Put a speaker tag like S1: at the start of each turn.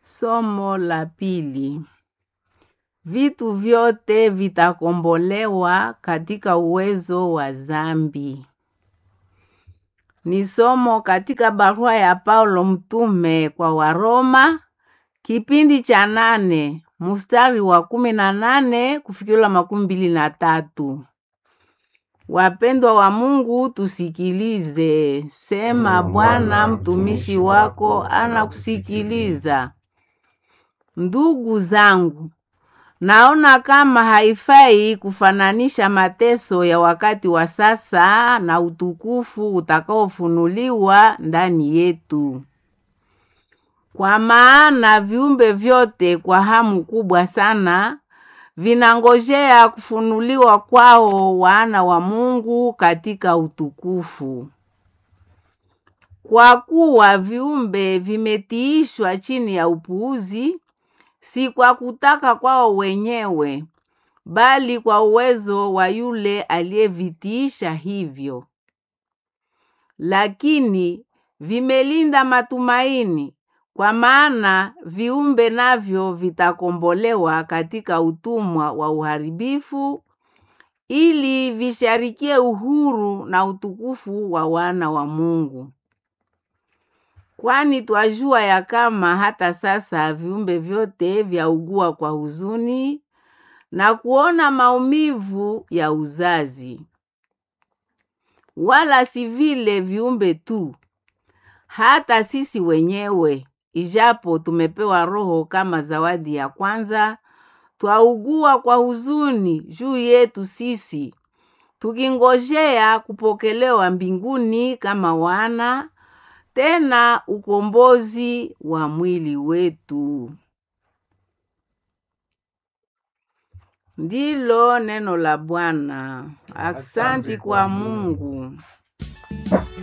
S1: Somo la pili. Vitu vyote vitakombolewa katika uwezo wa zambi. Ni somo katika barua ya Paulo mtume kwa Waroma kipindi cha nane mstari wa kumi na nane kufikila makumi mbili na tatu. Wapendwa wa Mungu, tusikilize. Sema, Bwana mtumishi wako anakusikiliza. Ndugu zangu, naona kama haifai kufananisha mateso ya wakati wa sasa na utukufu utakaofunuliwa ndani yetu. Kwa maana viumbe vyote kwa hamu kubwa sana vinangojea kufunuliwa kwao wana wa Mungu katika utukufu. Kwa kuwa viumbe vimetiishwa chini ya upuuzi, si kwa kutaka kwao wenyewe, bali kwa uwezo wa yule aliyevitiisha hivyo. Lakini vimelinda matumaini, kwa maana viumbe navyo vitakombolewa katika utumwa wa uharibifu, ili visharikie uhuru na utukufu wa wana wa Mungu. Kwani twajua ya kama hata sasa viumbe vyote vyaugua kwa huzuni na kuona maumivu ya uzazi. Wala si vile viumbe tu, hata sisi wenyewe, ijapo tumepewa Roho kama zawadi ya kwanza, twaugua kwa huzuni juu yetu sisi, tukingojea kupokelewa mbinguni kama wana tena ukombozi wa mwili wetu. Ndilo neno la Bwana. Aksanti kwa Mungu.